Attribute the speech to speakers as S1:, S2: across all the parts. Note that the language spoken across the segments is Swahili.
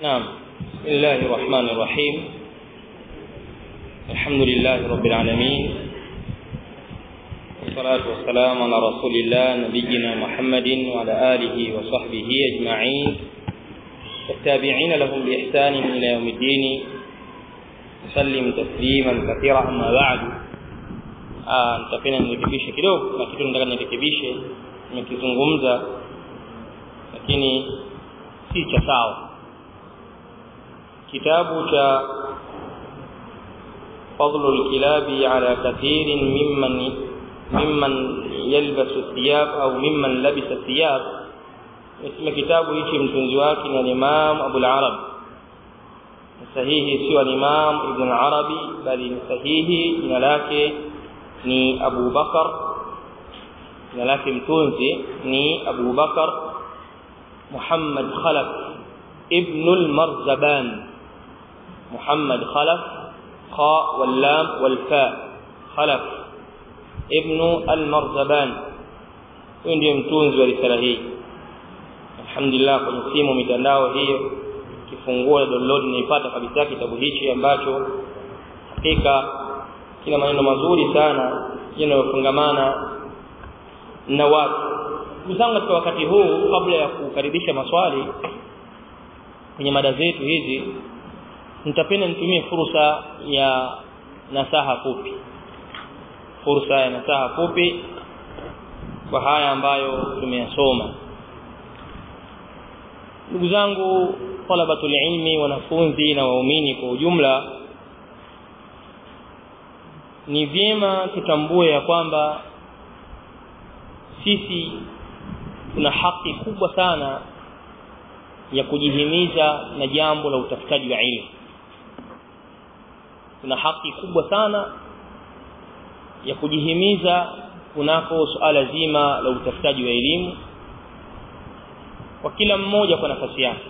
S1: نعم بسم الله الرحمن الرحيم الحمد لله رب العالمين والصلاة والسلام على رسول الله نبينا محمد وعلى آله وصحبه أجمعين والتابعين لهم بإحسان إلى يوم الدين سلم تسليما كثيرا أما بعد ah nitapenda nirekebishe kidogo na kitu nataka nirekebishe nimekizungumza lakini si cha sawa kitabu cha فضل الكلاب على كثير ممن ممن يلبس الثياب او ممن لبس الثياب اسم kitabu hichi mtunzi wake ni Imam Abu al-Arab sahihi sio Imam Ibn Arabi bali ni sahihi jina lake ni Abu Bakar jina lake mtunzi ni Abu Bakar Muhammad Khalaf ibn al-Marzaban Muhammad Khalaf kha wal lam wal fa Khalaf ibn al-Marzaban huyo ndiye mtunzi wa risala hii alhamdulillah kwenye simu mitandao hiyo kifungua download naipata kabisa kitabu hichi ambacho hakika kina maneno mazuri sana yanayofungamana na watu ndugu zangu katika wakati huu kabla ya kukaribisha maswali kwenye mada zetu hizi nitapenda nitumie fursa ya nasaha fupi fursa ya nasaha fupi kwa haya ambayo tumeyasoma ndugu zangu talabatul ilmi wanafunzi na waumini kwa ujumla ni vyema tutambue ya kwamba sisi tuna haki kubwa sana ya kujihimiza na jambo la utafutaji wa ilmu tuna haki kubwa sana ya kujihimiza kunako suala zima la utafutaji wa elimu kwa kila mmoja kwa nafasi yake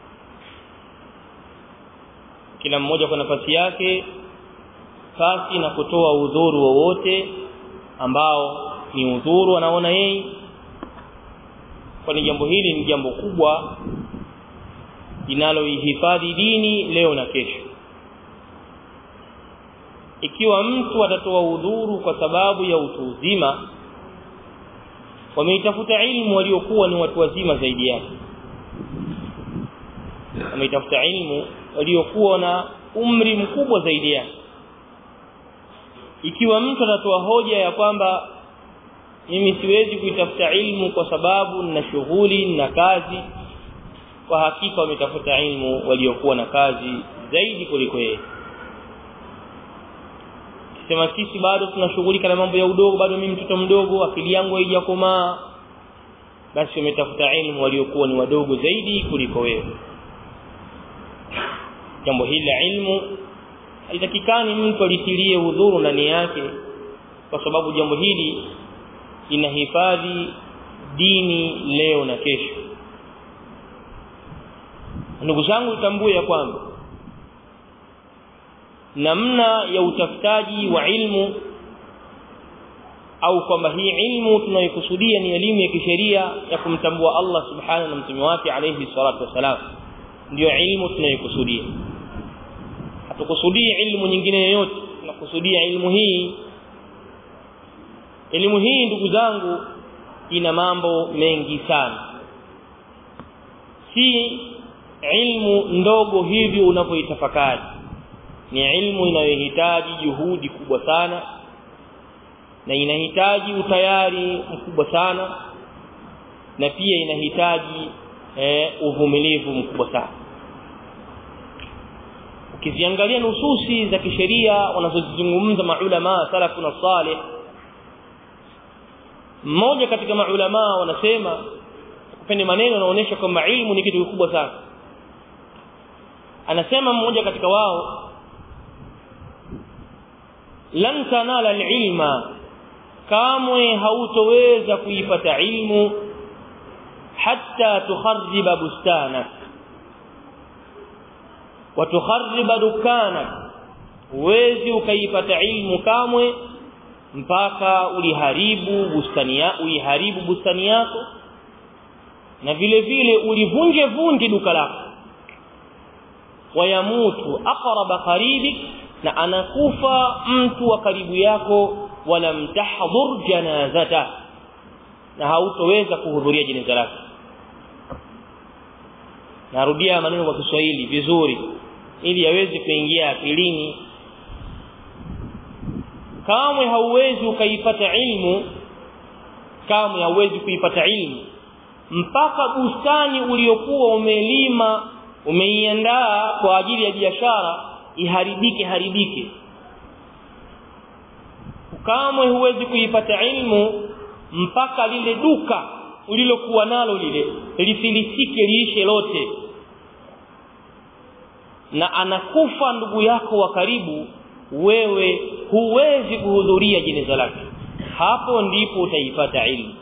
S1: kila mmoja kwa nafasi yake pasi na kutoa udhuru wowote ambao ni udhuru anaona yeye kwani jambo hili ni jambo kubwa linaloihifadhi dini leo na kesho ikiwa mtu atatoa udhuru kwa sababu ya utu uzima wameitafuta ilmu waliokuwa ni watu wazima zaidi yake wameitafuta ilmu waliokuwa na umri mkubwa zaidi yake ikiwa mtu atatoa hoja ya kwamba mimi siwezi kuitafuta ilmu kwa sababu nina shughuli na kazi kwa hakika wametafuta ilmu waliokuwa na kazi zaidi kuliko yeye sema sisi bado tunashughulika na mambo ya udogo bado mimi mtoto mdogo akili yangu haijakomaa basi wametafuta ilmu waliokuwa ni wadogo zaidi kuliko wewe jambo hili la ilmu haitakikani mtu alitilie udhuru ndani yake kwa sababu jambo hili linahifadhi dini leo na kesho ndugu zangu tambue ya kwamba namna ya utafutaji wa ilmu au kwamba hii ilmu tunayokusudia ni elimu ya kisheria ya kumtambua Allah subhanahu na mtume wake alayhi salatu wasalam ndio ilmu tunayokusudia hatukusudii ilmu nyingine yoyote tunakusudia ilmu hii elimu hii ndugu zangu ina mambo mengi sana si ilmu ndogo hivi unavyoitafakari ni ilmu inayohitaji juhudi kubwa sana na inahitaji utayari mkubwa sana na pia inahitaji eh, uvumilivu mkubwa sana ukiziangalia nususi za kisheria wanazozizungumza maulama salafu na salih mmoja katika maulama wanasema kupende maneno yanaonyesha kwamba ilmu ni kitu kikubwa sana anasema mmoja katika wao lan tanala alilma kamwe hautoweza kuipata ilmu hatta tukharriba bustanak wa tukharriba dukanak huwezi ukaipata ilmu kamwe mpaka uliharibu bustani ya uiharibu bustani yako na vile vile ulivunje vunje duka lako wayamutu aqraba qaribik na anakufa mtu wa karibu yako wala mtahdhur janazata na hautoweza kuhudhuria jeneza lake narudia maneno kwa Kiswahili vizuri ili yaweze kuingia akilini kamwe hauwezi ukaipata ilmu kamwe hauwezi kuipata ilmu mpaka bustani uliokuwa umelima umeiandaa kwa ajili ya biashara iharibike haribike kamwe huwezi kuipata ilmu mpaka lile duka ulilokuwa nalo lile lifilisike liishe lote na anakufa ndugu yako wa karibu wewe huwezi kuhudhuria jeneza lake hapo ndipo utaipata ilmu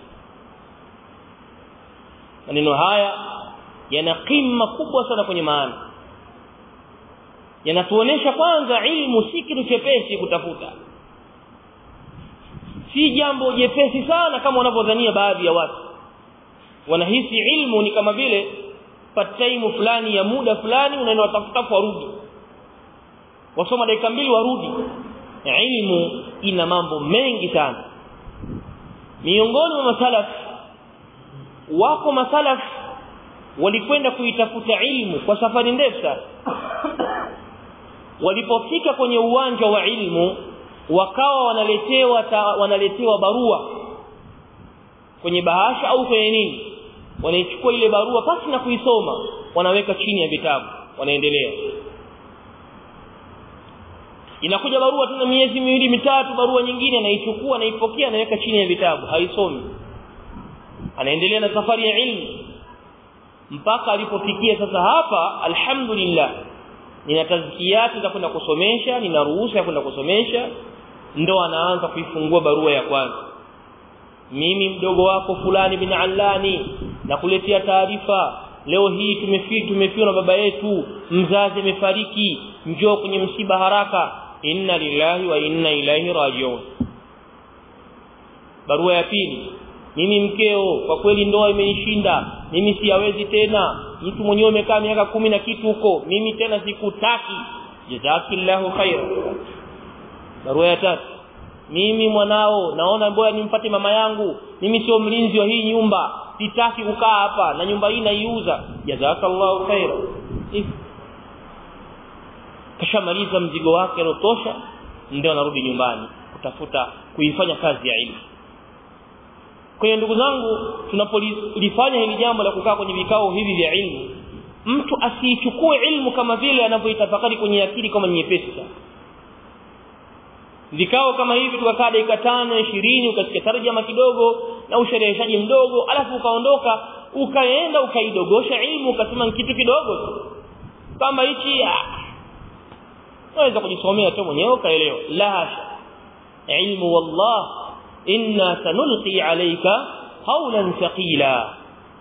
S1: maneno haya yana kima kubwa sana kwenye maana yanatuonesha kwanza ilmu si kitu chepesi kutafuta si jambo jepesi sana kama wanavyodhania baadhi ya watu wanahisi ilmu ni kama vile pataimu fulani ya muda fulani unaenda watafuta warudi wasoma dakika mbili warudi ilmu ina mambo mengi sana miongoni mwa masalaf wako masalaf walikwenda kuitafuta ilmu kwa safari ndefu sana walipofika kwenye uwanja wa ilmu wakawa wanaletewa ta, wanaletewa barua kwenye bahasha au kwenye nini wanaichukua ile barua pasi na kuisoma wanaweka chini ya vitabu wanaendelea inakuja barua tena miezi miwili mitatu barua nyingine anaichukua anaipokea anaweka chini ya vitabu haisomi anaendelea na safari ya ilmu mpaka alipofikia sasa hapa alhamdulillah nina tazkiyati za kwenda kusomesha nina ruhusa ya kwenda kusomesha ndo anaanza kuifungua barua ya kwanza mimi mdogo wako fulani bin allani nakuletea taarifa leo hii tumefi tumefiwa na baba yetu mzazi amefariki njoo kwenye msiba haraka inna lillahi wa inna ilaihi rajiun barua ya pili mimi mkeo kwa kweli ndoa imenishinda mimi siyawezi tena mtu mwenyewe umekaa miaka kumi na kitu huko mimi tena sikutaki jazakillahu khaira barua ya tatu mimi mwanao naona bora nimpate mama yangu mimi sio mlinzi wa hii nyumba sitaki kukaa hapa na nyumba hii naiuza jazakallahu khaira kashamaliza mzigo wake alotosha ndio anarudi nyumbani kutafuta kuifanya kazi ya ilmu kwa hiyo ndugu zangu tunapolifanya hili jambo la kukaa kwenye vikao hivi vya ilmu mtu asiichukue ilmu kama vile anavyoitafakari kwenye akili kama nyepesi sana vikao kama hivi tukakaa dakika tano ishirini ukasikia tarjama kidogo na ushereheshaji mdogo alafu ukaondoka ukaenda ukaidogosha ilmu ukasema kitu kidogo tu kama hichi unaweza kujisomea tu mwenyewe ukaelewa la hasha ilmu wallah inna sanulqi alayka qawlan thaqila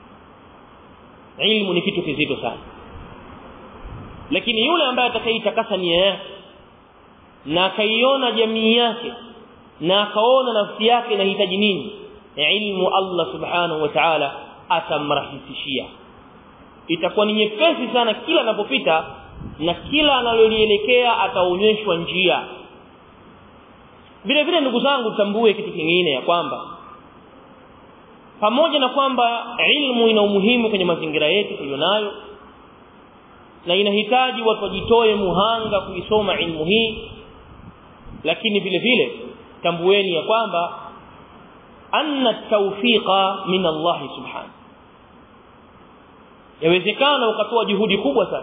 S1: ilmu ni kitu kizito sana lakini yule ambaye atakayeitakasa nia yake na akaiona jamii yake na akaona nafsi yake inahitaji nini ilmu Allah subhanahu wa ta'ala atamrahisishia itakuwa ni nyepesi sana kila anapopita na kila analolielekea ataonyeshwa njia vile vile ndugu zangu tambue kitu kingine ya kwamba pamoja na kwamba ilmu ina umuhimu kwenye mazingira yetu tulionayo na inahitaji watu wajitoe muhanga kuisoma ilmu hii lakini vile vile tambueni ya kwamba anna tawfiqa min Allah subhanahu yawezekana ukatoa juhudi kubwa sana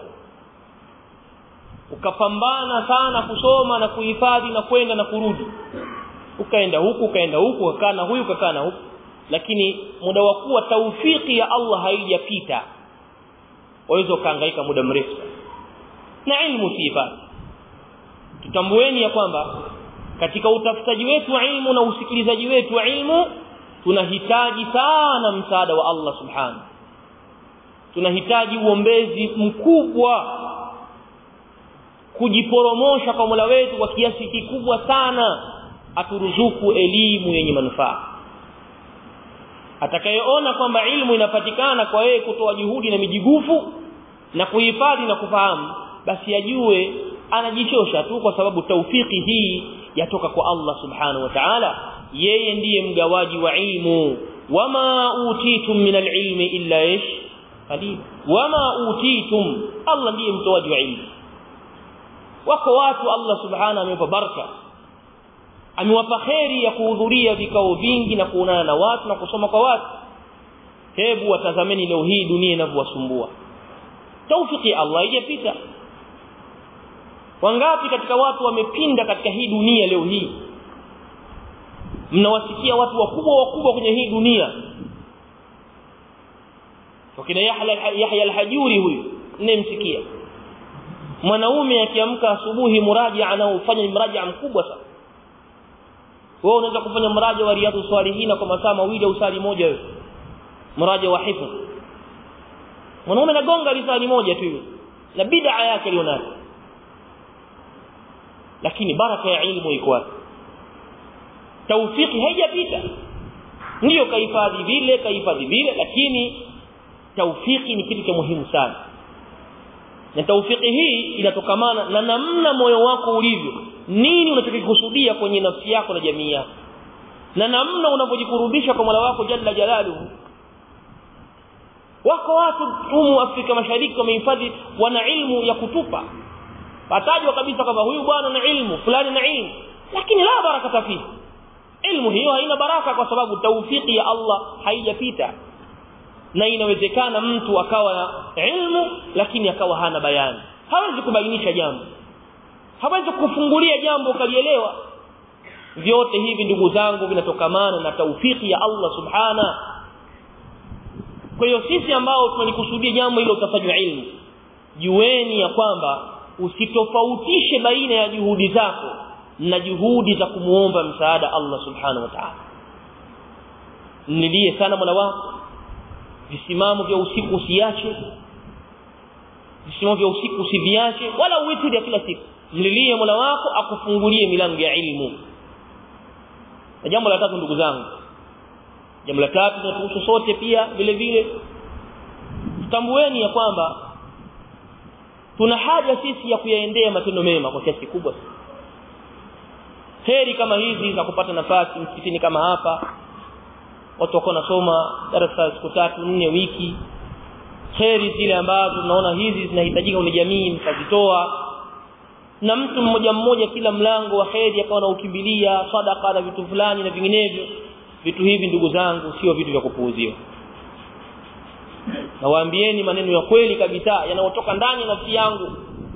S1: ukapambana sana kusoma na kuhifadhi na kwenda na kurudi ukaenda huku ukaenda huku ukakaa na huyu ukakaa na huku lakini muda wa kuwa taufiki ya Allah haijapita waweza ukahangaika muda mrefu na ilmu siifadhi tutambueni ya kwamba katika utafutaji wetu wa ilmu na usikilizaji wetu wa ilmu tunahitaji sana msaada wa Allah subhanahu tunahitaji uombezi mkubwa kujiporomosha kwa Mola wetu kwa kiasi kikubwa sana aturuzuku elimu yenye manufaa atakayeona kwamba ilmu inapatikana kwa yeye kutoa juhudi na mijigufu na kuhifadhi na kufahamu basi ajue anajichosha tu kwa sababu taufiki hii yatoka kwa Allah subhanahu wa ta'ala yeye ndiye mgawaji wa ilmu wama utitum min alilmi illa ish qalil wama utitum Allah ndiye mtoaji wa ilmu wako watu Allah subhanahu amewapa baraka amewapa kheri ya kuhudhuria vikao vingi na kuonana na watu na kusoma kwa watu hebu watazameni leo hii dunia inavyowasumbua taufiki Allah haijapita wangapi katika watu wamepinda katika hii dunia leo hii mnawasikia watu wakubwa wakubwa kwenye hii dunia wakina Yahya Yahya al-Hajuri huyu mnemsikia mwanaume akiamka asubuhi muraja anaofanya mraja mkubwa sana wewe unaweza kufanya mraja wa riyadu salihina kwa masaa mawili au saa moja wewe mraja wa hifdh mwanaume anagonga risali moja tu na bid'a yake alionayo lakini baraka ya ilmu iko wapi taufiki haijapita ndio kahifadhi vile kahifadhi vile lakini taufiki ni kitu cha muhimu sana na taufiki hii inatokamana na namna moyo wako ulivyo nini unachokikusudia kwenye nafsi yako na jamii yako na namna unavyojikurubisha kwa Mola wako jalla jalaluhu wako watu humu Afrika Mashariki wamehifadhi wana ilmu ya kutupa patajwa kabisa kwamba huyu bwana na ilmu fulani na ilmu lakini la baraka fihi ilmu hiyo haina baraka kwa sababu taufiki ya Allah haijapita na inawezekana mtu akawa na ilmu lakini akawa hana bayani hawezi kubainisha jambo hawezi kufungulia jambo ukalielewa vyote hivi ndugu zangu vinatokamana na taufiki ya Allah subhana kwa hiyo sisi ambao tunalikusudia jambo hilo utafanywa ilmu jueni ya kwamba usitofautishe baina ya juhudi zako na juhudi za kumuomba msaada Allah subhanahu wa ta'ala nilie sana mola wako visimamo vya usiku usiache visimamo vya usiku usiviache wala uitri kila siku mlilie mola wako akufungulie milango ya ilmu na jambo la tatu ndugu zangu jambo la tatu tunatuhusu sote pia vile vile tutambueni ya kwamba tuna haja sisi ya kuyaendea matendo mema kwa kiasi kikubwa heri kama hizi za kupata nafasi msikitini kama hapa watu wako nasoma darasa siku tatu nne wiki heri zile ambazo tunaona hizi zinahitajika kwenye jamii mkazitoa na mtu mmoja mmoja kila mlango wa heri akawa na ukimbilia sadaka na vitu fulani na vinginevyo vitu hivi ndugu zangu sio vitu vya kupuuziwa nawaambieni maneno ya kweli kabisa yanayotoka ndani ya nafsi yangu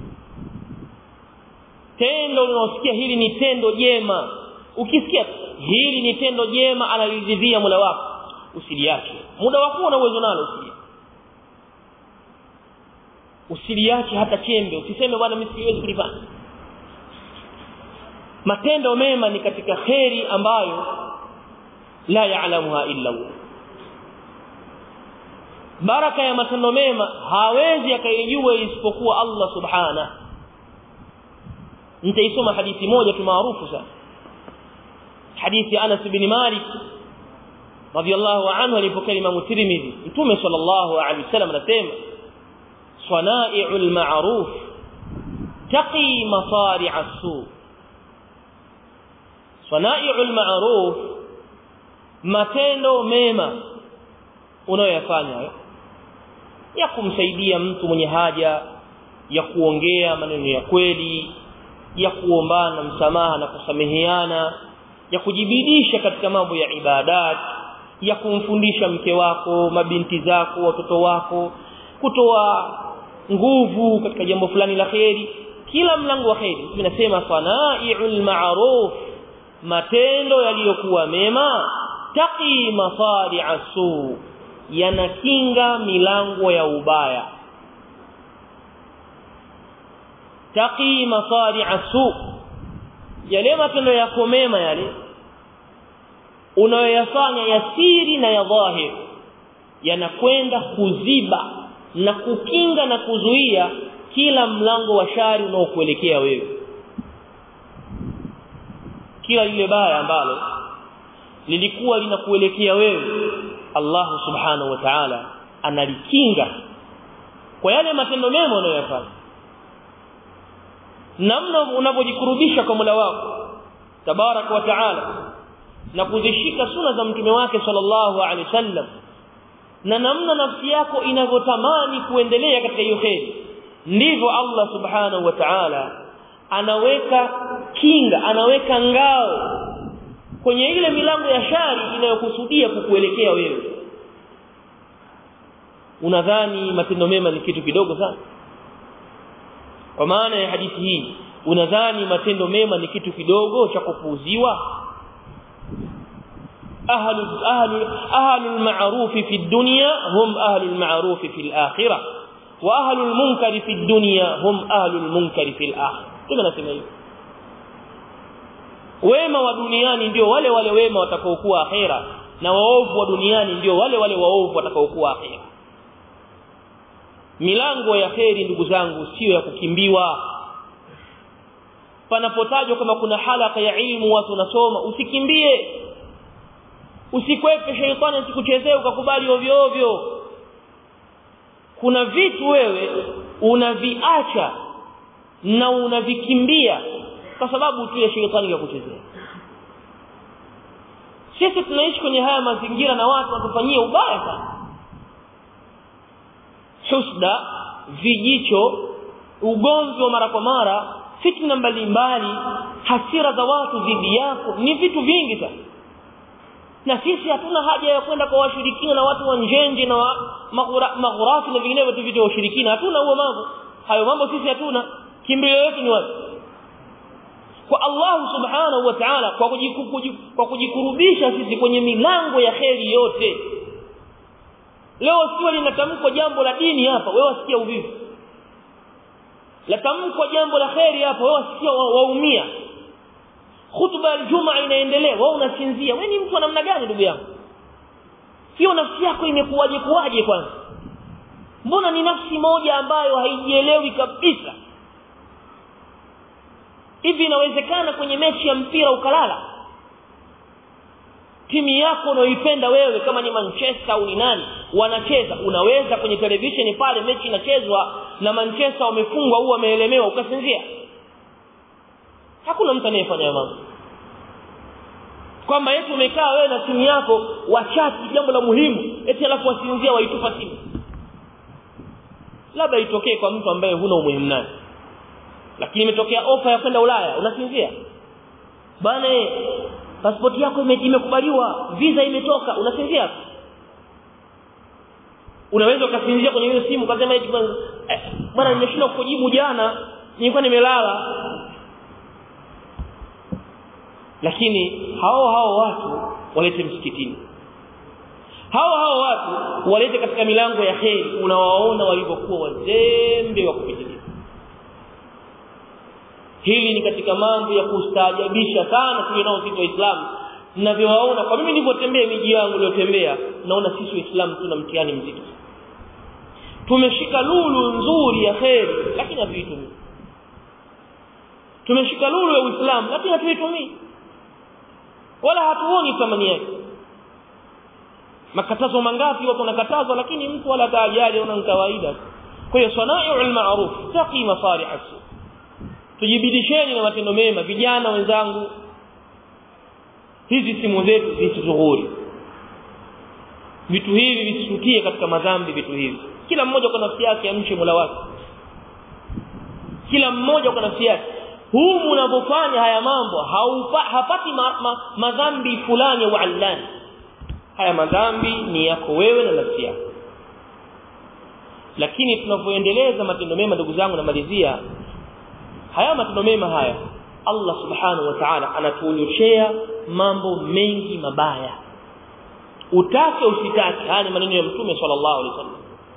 S1: tendo unaosikia hili ni tendo jema ukisikia hili ni tendo jema analiridhia Mola wako usiliache muda wako una uwezo nalo usiliache usiliache hata chembe usiseme bwana mimi siwezi kulifanya matendo mema ni katika kheri ambayo la yaalamuha illa Allah baraka ya matendo mema hawezi akaijua isipokuwa Allah subhana nitaisoma hadithi moja tu maarufu sana hadithi ya Anas bin Malik radiyallahu anhu alipokea Imam Tirmidhi Mtume sallallahu alaihi wasallam anasema sanai'ul ma'ruf taqi masari'a su sanai'ul ma'ruf matendo mema unayoyafanya ya kumsaidia mtu mwenye haja ya kuongea maneno ya kweli ya kuombana msamaha na kusameheana ya kujibidisha katika mambo ya ibadat ya kumfundisha mke wako mabinti zako watoto wako kutoa nguvu katika jambo fulani la kheri kila mlango wa kheri tunasema sanai'ul ma'ruf matendo yaliyokuwa mema taqi masari'a su yanakinga milango ya ubaya taqi masari'a su yale matendo yako mema yale unayoyafanya ya siri na ya dhahir yanakwenda kuziba na kukinga na kuzuia kila mlango wa shari unaokuelekea wewe kila lile baya ambalo lilikuwa linakuelekea wewe Allah subhanahu wa ta'ala analikinga kwa yale matendo mema unayoyafanya namna unavyojikurubisha kwa Mola wako tabarak wa taala na kuzishika suna za mtume wake sallallahu alaihi wasallam na namna nafsi yako inavyotamani kuendelea katika hiyo kheri ndivyo Allah subhanahu wa ta'ala anaweka kinga anaweka ngao kwenye ile milango ya shari inayokusudia kukuelekea wewe unadhani matendo mema ni kitu kidogo sana kwa maana ya hadithi hii unadhani matendo mema ni kitu kidogo cha kupuuziwa ahlu ahlu ahlu al-ma'ruf fi ad-dunya hum ahlu al-ma'ruf fi al-akhirah wa ahlu al-munkar fi ad-dunya hum ahlu al-munkar fi al-akhirah kama nasema hivi wema wa duniani ndio wale wale wema watakaokuwa akhera na waovu wa duniani ndio wale wale waovu watakaokuwa akhera milango ya kheri ndugu zangu sio ya kukimbiwa panapotajwa kama kuna halaka ya ilmu watu nasoma usikimbie usikwepe sheitani asikuchezee ukakubali ovyo ovyo kuna vitu wewe unaviacha na unavikimbia kwa sababu tu ya sheitani ya kuchezea sisi tunaishi kwenye haya mazingira na watu watufanyia ubaya sana husda vijicho ugomvi wa mara kwa mara fitna mbalimbali hasira za watu dhidi yako ni vitu vingi sana na sisi hatuna haja ya kwenda kwa washirikina na watu wa njenje na maghurafi na vinginevyo tu vitu vya ushirikina hatuna huo mambo hayo mambo sisi hatuna kimbilio letu ni wapi kwa Allah subhanahu wa ta'ala kwa kwa kujikurubisha sisi kwenye milango ya kheri yote leo sio linatamkwa jambo la dini hapa wewe wasikia uvivu latamkwa jambo la kheri hapa wewe wasikia waumia khutba ya Ijumaa inaendelea wewe unasinzia wewe ni mtu wa namna gani ndugu yangu hiyo nafsi yako imekuwaje kuwaje kwanza mbona ni nafsi moja ambayo haijielewi kabisa hivi inawezekana kwenye mechi ya mpira ukalala timu yako unayoipenda wewe kama ni Manchester au ni nani wanacheza unaweza kwenye television pale mechi inachezwa na Manchester wamefungwa au wameelemewa ukasinzia hakuna mtu anayefanya mambo kwamba eti umekaa wewe na timu yako wachati jambo la muhimu eti alafu wasinzia waitupa timu labda itokee kwa mtu ambaye huna umuhimu naye lakini imetokea ofa ya kwenda Ulaya unasinzia bana pasipoti yako imekubaliwa visa imetoka unasinzia unaweza ukasinzia kwenye hiyo simu ukasema eti bwana eh, nimeshindwa kujibu jana nilikuwa nimelala lakini hao hao watu walete msikitini hao hao watu walete katika milango ya kheri unawaona walivyokuwa wazembe wa kupitiliza hili ni katika mambo ya kustaajabisha sana tulionao sisi waislamu ninavyowaona kwa mimi nilivyotembea miji yangu niliyotembea naona sisi waislamu tuna mtihani mzito tumeshika lulu nzuri ya kheri lakini hatuitumii tumeshika lulu ya uislamu lakini hatuitumii wala hatuoni thamani yake makatazo mangapi watu wanakatazwa lakini mtu wala taajali una kawaida kwa hiyo sanai'ul ma'ruf taqi masalih as tujibidisheni na matendo mema vijana wenzangu hizi simu zetu zisizuhuri vitu hivi visitutie katika madhambi vitu hivi kila mmoja kwa nafsi yake amche Mola wake kila mmoja kwa nafsi yake huu mnapofanya haya mambo haupa, hapati ma, ma, madhambi fulani wa allani haya madhambi ni yako wewe na nafsi yako lakini tunapoendeleza matendo mema ndugu zangu namalizia haya matendo mema haya Allah subhanahu wa ta'ala anatuonyoshea mambo mengi mabaya utake usitake haya ni maneno ya mtume sallallahu alaihi wasallam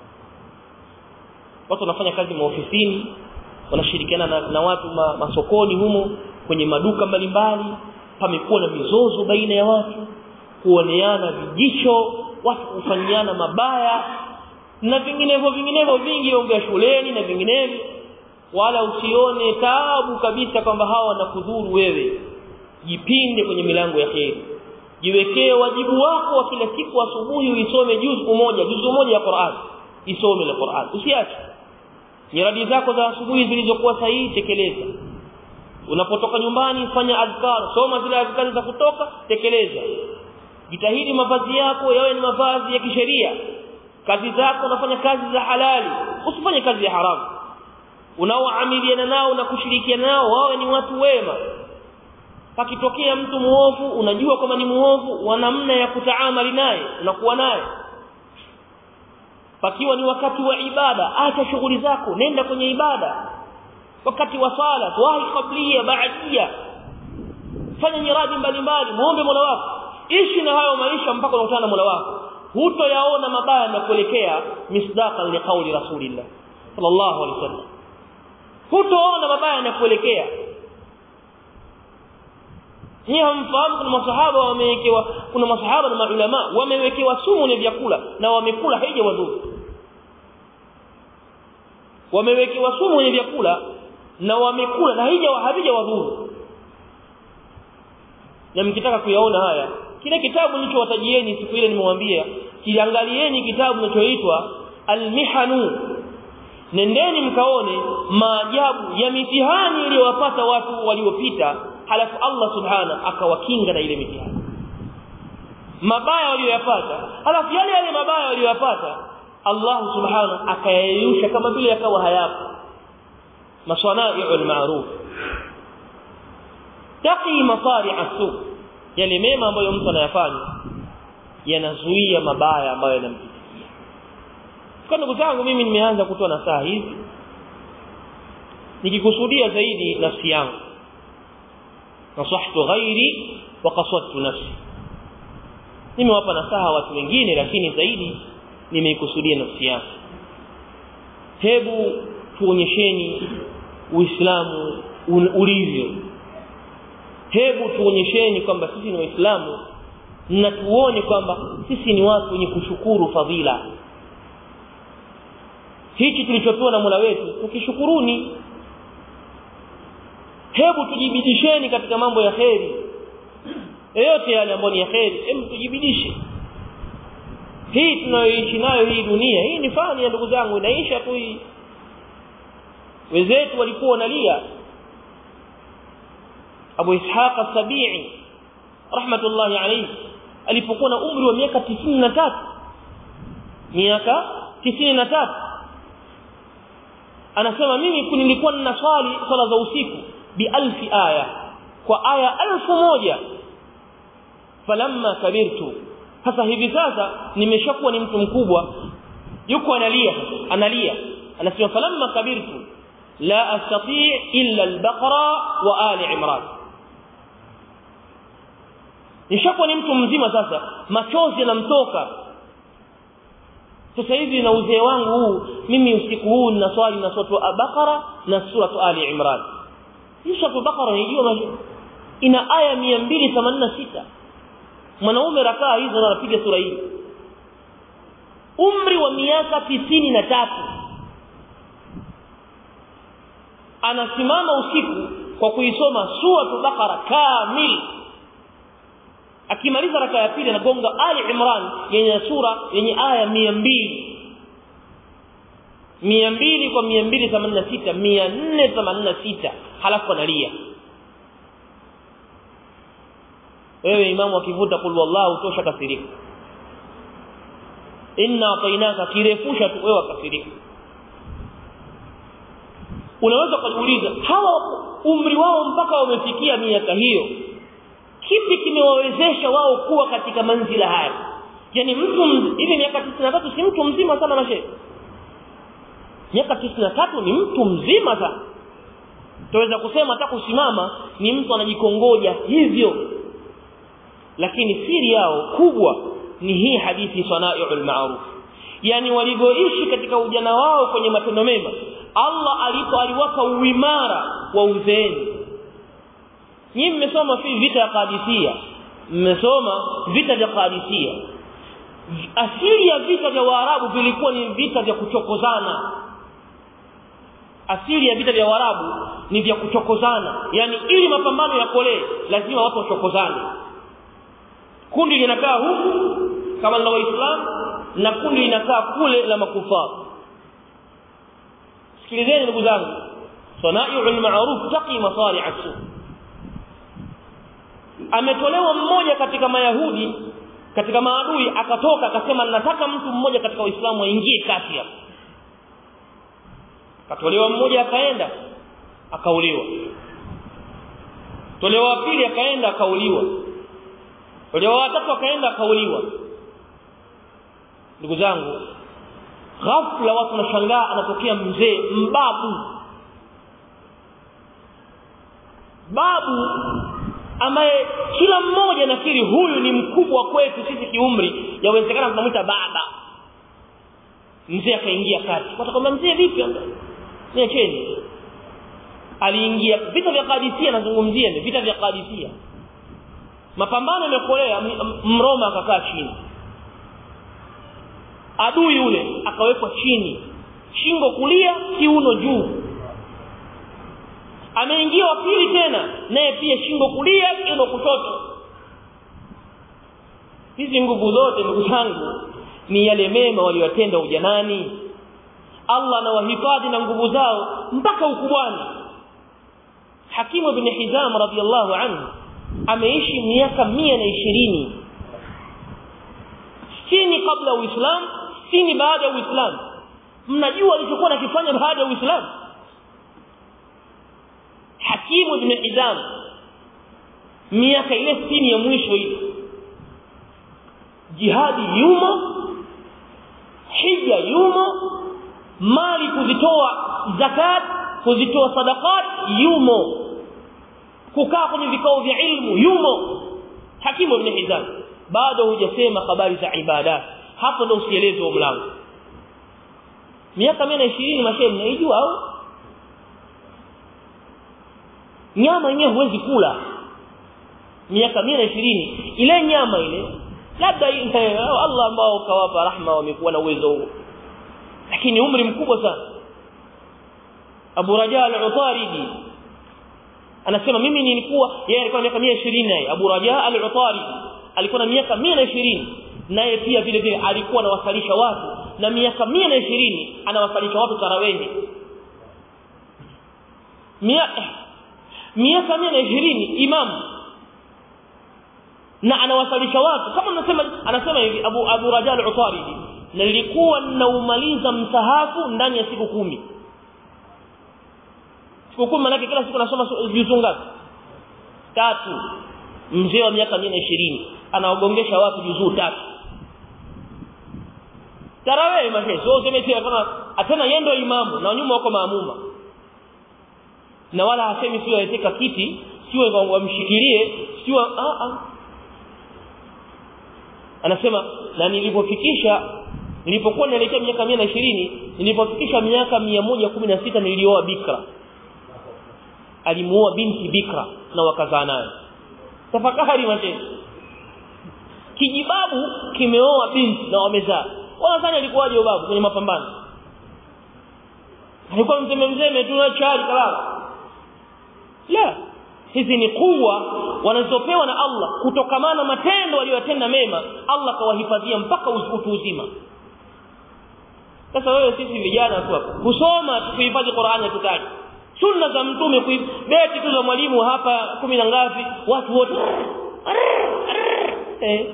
S1: watu wanafanya kazi maofisini wanashirikiana na, na watu ma, masokoni humo kwenye maduka mbalimbali pamekuwa na mizozo baina ya watu kuoneana vijicho watu kufanyiana mabaya na vinginevyo vinginevyo vingi ongea shuleni na vinginevyo wala usione taabu kabisa kwamba hawa wanakudhuru wewe jipinde kwenye milango ya kheri jiwekee wajibu wako wa kila siku asubuhi uisome juzu moja juzu moja ya Qur'an isome la Qur'an usiache nyaradi zako za asubuhi zilizokuwa sahihi tekeleza unapotoka nyumbani fanya adhkar soma zile adhkar za kutoka tekeleza jitahidi mavazi yako yawe ni mavazi ya kisheria kazi zako unafanya kazi za halali usifanye kazi ya haramu unaoamiliana nao na kushirikiana nao wawe ni watu wema pakitokea mtu muovu unajua kwamba ni muovu wa namna ya kutaamali naye unakuwa naye pakiwa ni wakati wa ibada acha shughuli zako nenda kwenye ibada wakati wa sala wahi kablia baadia fanya nyiradi mbalimbali muombe Mola wako ishi na hayo maisha mpaka unakutana na Mola wako hutoyaona mabaya na kuelekea misdaqan liqauli rasulillah sallallahu alaihi wasallam hutoona mabaya na kuelekea ni hamfahamu kuna masahaba wamewekewa kuna masahaba na maulama wamewekewa sumu ni vyakula na wamekula haija wadhuru wamewekewa sumu ni vyakula na wamekula na haija havija wadhuru na mkitaka kuyaona haya kile kitabu nilichowatajieni siku ile nimewambia kiangalieni kitabu kinachoitwa almihanu nendeni mkaone maajabu ya mitihani iliyowapata watu waliopita halafu Allah subhana akawakinga na ile mitihani mabaya waliyopata halafu yale yale mabaya waliyopata Allah subhana akayayusha kama vile yakawa hayapo maswana'i'ul ma'ruf taqi masari'a su yale mema ambayo mtu anayafanya yanazuia mabaya ambayo yanampitia kwa ndugu zangu mimi nimeanza kutoa nasaha hizi nikikusudia zaidi nafsi yangu nasahtu ghairi wa qasadtu nafsi nimewapa nasaha watu wengine lakini zaidi nimeikusudia nafsi yangu hebu tuonyesheni uislamu ulivyo hebu tuonyesheni kwamba sisi ni waislamu na tuone kwamba sisi ni watu wenye kushukuru fadhila hichi tulichopewa na Mola wetu tukishukuruni hebu tujibidisheni katika mambo ya kheri yote yale ambayo ni ya kheri hebu tujibidishe hii tunayoishi nayo hii dunia hii ni fani ya ndugu zangu inaisha tu hii wenzetu walikuwa wanalia Abu Ishaq as-Sabi'i rahmatullahi alayhi alipokuwa na umri wa miaka 93 miaka 93 anasema mimi nilikuwa ninaswali swala za usiku bi alfi aya kwa aya alfu moja falamma kabirtu sasa hivi sasa nimeshakuwa ni mtu mkubwa yuko analia analia anasema falamma kabirtu la astati illa al-baqara wa ali imran nishakuwa ni mtu mzima sasa machozi yanamtoka sasa hivi na uzee wangu huu mimi usiku huu ninaswali na sura al-baqara na sura ali imran hii sura al-baqara nijua ina aya 286 mwanaume rakaa hizo na anapiga sura hii umri wa miaka tisini na tatu anasimama usiku kwa kuisoma sura Baqara kamili akimaliza raka ya pili anagonga Ali Imran yenye sura yenye aya mia mbili mia mbili kwa mia mbili themanini na sita mia nne themanini na sita halafu analia wewe imamu akivuta kul wallahu tosha kasirika inna atainaka kirefusha tu wewe kasirika unaweza kujiuliza hawa umri wao mpaka wamefikia miaka hiyo kipi kimewawezesha wao kuwa katika manzila haya yani mtu hivi miaka 93 si mtu mzima sana mashe miaka 93 ni mtu mzima sana tuweza kusema hata kusimama ni mtu anajikongoja hivyo lakini siri yao kubwa ni hii hadithi sanai'ul ma'ruf yani walivyoishi katika ujana wao kwenye matendo mema Allah alipo aliwapa uimara wa uzeeni nyinyi mmesoma fi vita ya Qadisiyya mmesoma vita vya Qadisiyya asili ya vita vya Waarabu vilikuwa ni vita vya kuchokozana asili ya vita vya Waarabu ni vya kuchokozana yani ili mapambano yakolee lazima watu wachokozane kundi linakaa huku kama la waislamu na kundi linakaa kule la makufaru sikilizeni ndugu zangu sanai'ul ma'ruf taqi masari'a su ametolewa mmoja katika mayahudi katika maadui akatoka akasema nataka mtu mmoja katika waislamu aingie kati hapa katolewa mmoja akaenda akauliwa tolewa wa pili akaenda akauliwa tolewa wa tatu akaenda akauliwa ndugu zangu ghafla watu wanashangaa anatokea mzee mbabu babu ambaye kila mmoja nafikiri huyu ni mkubwa kwetu sisi kiumri yawezekana tunamwita baba mzee akaingia kati watakwambia mzee vipi niacheni aliingia vita vya Qadisiyah nazungumzia ni vita vya Qadisiyah mapambano yamekolea mroma akakaa chini adui yule akawekwa chini shingo kulia kiuno juu ameingia wa pili tena naye pia shingo kulia kiuno kushoto hizi nguvu zote ndugu zangu ni yale mema waliyotenda ujanani Allah anawahifadhi na nguvu zao mpaka ukubwani Hakimu ibn Hizam radhiyallahu anhu ameishi miaka mia na ishirini sitini kabla ya Uislamu sitini baada ya Uislamu mnajua alichokuwa nakifanya baada ya Uislamu Hakimu ibn Hizam miaka ile sitini ya mwisho ile jihadi yumo hija yumo mali kuzitoa zakat kuzitoa sadaqat yumo kukaa kwenye vikao vya ilmu yumo hakimu ibn hizam bado hujasema habari za ibada hapo ndo usieleze wa mlango miaka 120 mashehe mnaijua au nyama yenyewe huwezi kula miaka 120 ile nyama ile labda Allah ambao kawapa rahma wamekuwa na uwezo huo lakini umri mkubwa sana Abu Raja al-Utaridi anasema mimi nilikuwa yeye alikuwa na miaka 120 naye Abu Raja al-Utaridi alikuwa na miaka 120 naye pia vile vile alikuwa anawasalisha watu na miaka 120 anawasalisha watu tarawehi miaka miaka 120 imam na anawasalisha watu kama anasema anasema hivi Abu Abu Raja al-Utaridi nilikuwa naumaliza msahafu ndani ya siku kumi siku kumi manake kila siku nasoma juzuu ngapi tatu mzee wa miaka 120 anaogongesha watu juzuu tatu tarawih mashe sio useme tena kama atena yendo imamu na nyuma wako maamuma na wala hasemi sio aiteka kiti sio wamshikilie sio a a anasema na nilipofikisha nilipokuwa naelekea miaka 120 nilipofikisha miaka 116 nilioa bikra alimuoa binti bikra na wakazaa naye tafakari matendo kijibabu kimeoa binti na wamezaa wanadhani alikuwaje babu kwenye mapambano alikuwa mzeme mzeme tu na chali kalala la hizi ni kuwa wanazopewa na Allah kutokamana matendo waliyotenda mema Allah kawahifadhia mpaka utu uzima sasa wewe sisi vijana tu hapa kusoma kuhifadhi Qur'ani tutaki sunna za mtume beti tu za mwalimu hapa kumi na ngapi watu wote eh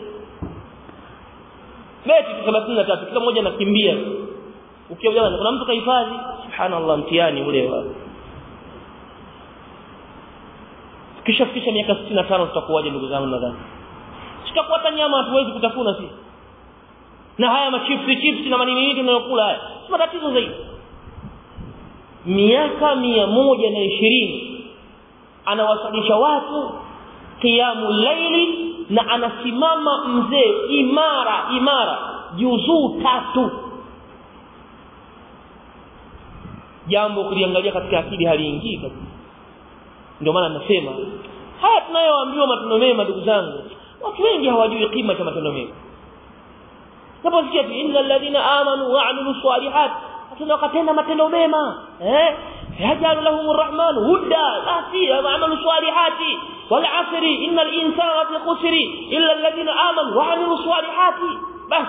S1: beti 33 kila mmoja anakimbia ukiwa jamani kuna mtu kahifadhi subhanallah mtihani ule wa kisha fikisha miaka 65 tutakuwaje ndugu zangu nadhani tutakuwa hata nyama hatuwezi kutafuna sisi na haya machipsi chips na manini nini tunayokula haya si matatizo zaidi miaka mia moja na ishirini anawasalisha watu qiyamu laili na anasimama mzee imara imara juzuu tatu jambo kuliangalia katika akili haliingii kabisa ndio maana nasema haya tunayoambiwa matendo mema ndugu zangu watu wengi hawajui kima cha matendo mema naposikia tu innal ladina amanu wa amilu salihat tuna wakatenda matendo mema eh yajalu lahum arrahman hudda basi amalu salihati wal asri innal insana fi khusri illa alladhina amanu wa amilu salihati bas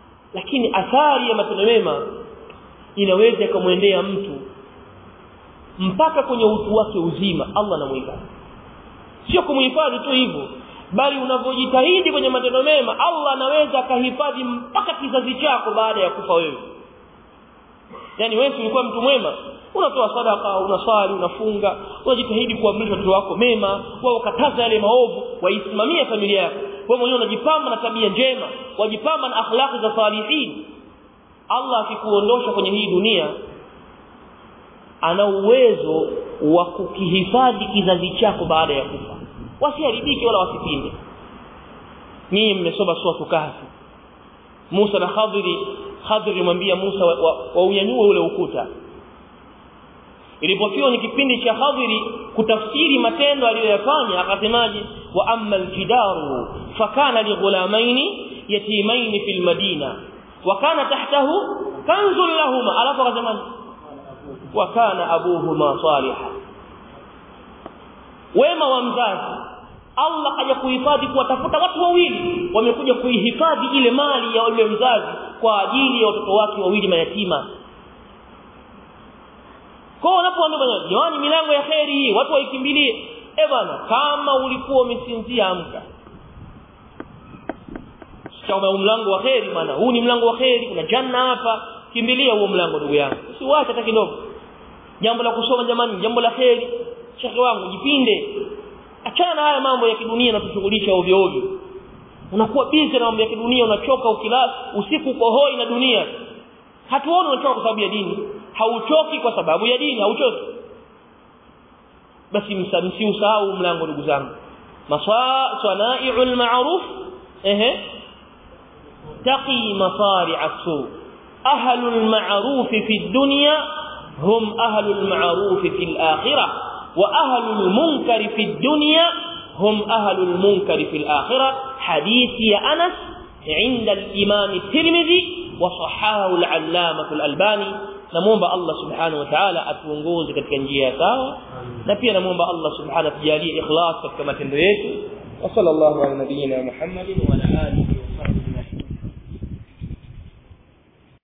S1: lakini athari ya matendo mema inaweza kumwendea mtu mpaka kwenye utu wake uzima Allah anamuhifadhi sio kumuhifadhi tu hivyo bali unavyojitahidi kwenye matendo mema Allah anaweza akahifadhi mpaka kizazi chako baada ya kufa wewe yani wewe ulikuwa mtu mwema unatoa sadaka unaswali unafunga unajitahidi kuamrisha watoto wako mema wao ukataza yale maovu waisimamia familia yako wewe mwenyewe unajipamba na tabia njema wajipamba na akhlaqi za salihin Allah akikuondosha kwenye hii dunia ana uwezo wa kukihifadhi kizazi chako baada ya kufa wasiharibike wala wasipinde nyinyi mmesoma sura kahfi Musa na Khadiri Khadiri mwambia Musa waunyanyue wa, wa ule ukuta ilipofiwa ni kipindi cha Khadiri kutafsiri matendo aliyoyafanya akasemaje wa amma aljidaru fakana lighulamaini yatimaini fil madina wa kana tahtahu kanzun lahuma alafu akasemaje wa kana abuhuma salihan wema wa mzazi Allah kaja kuhifadhi kuwatafuta watu wawili wamekuja kuihifadhi ile mali ya yule mzazi kwa ajili ya watoto wake wawili mayatima kwa unapoambia jamani milango ya kheri hii watu waikimbilie eh bwana kama ulikuwa umesinzia amka kama mlango wa kheri bwana huu ni mlango wa kheri kuna janna hapa kimbilia huo mlango ndugu yangu usiwache hata kidogo jambo la kusoma jamani jambo la kheri shekhi wangu jipinde achana na haya mambo ya kidunia na kushughulisha ovyo ovyo unakuwa busy na mambo ya kidunia unachoka ukilala usiku uko hoi na dunia hatuoni unachoka kwa sababu ya dini hauchoki kwa sababu ya dini hauchoki basi msiusahau mlango ndugu zangu maswai'ul ma'ruf ehe taqi masari'a su ahlul ma'ruf fi dunya hum ahlul ma'ruf fi al-akhirah wa ahlul munkar fi dunya hum ahlul munkar fi al-akhirah hadithi ya Anas عند الإمام الترمذي وصححه العلامة الألباني namuomba Allah subhanahu wa ta'ala atuongoze katika njia sawa na pia namuomba Allah subhanahu atujalie ikhlas katika matendo yetu wa sallallahu ala nabiyyina Muhammadin wa ala alihi